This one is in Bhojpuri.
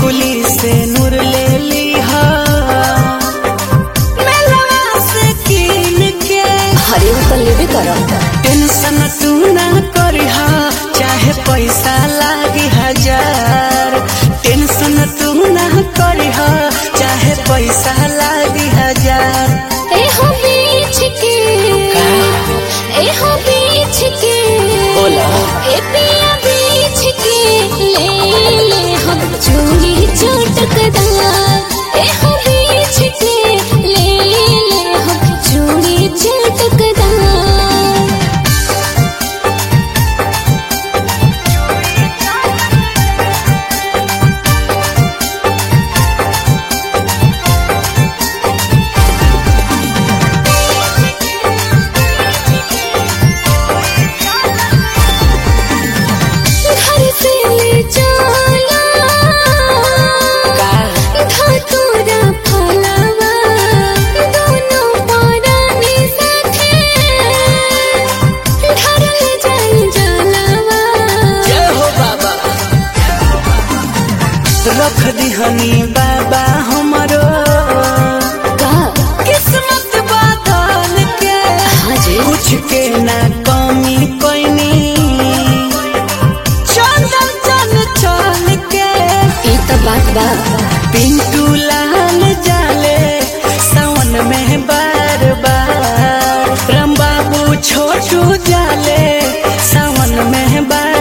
टिकुली से नूर ले लीहा मेलवा से कीन के हरे वो तो लेबे करब टेंशन तू ना करिहा चाहे पैसा लागी हजार टेंशन तू ना करिहा चाहे पैसा लागी हजार ए हो बीच के ए हो बीच के बोला। ए पिया बीच के ले ले हम चूड़ी चटकदार ए हो बीच के ले ले हम चूड़ी चटकदार घर से ले चला धतूरा फलवा दोनों परानी साथे धरल जाई जलवा जय हो बाबा रख दिहनी बाबा हमरो का किस्मत बादल के हाजी कुछ के ना कमी कोइनी चंदन चल चल के ई तो बात बा पिंटू लाल जाले सावन में बार बार राम बाबू छोटू जाले सावन में बार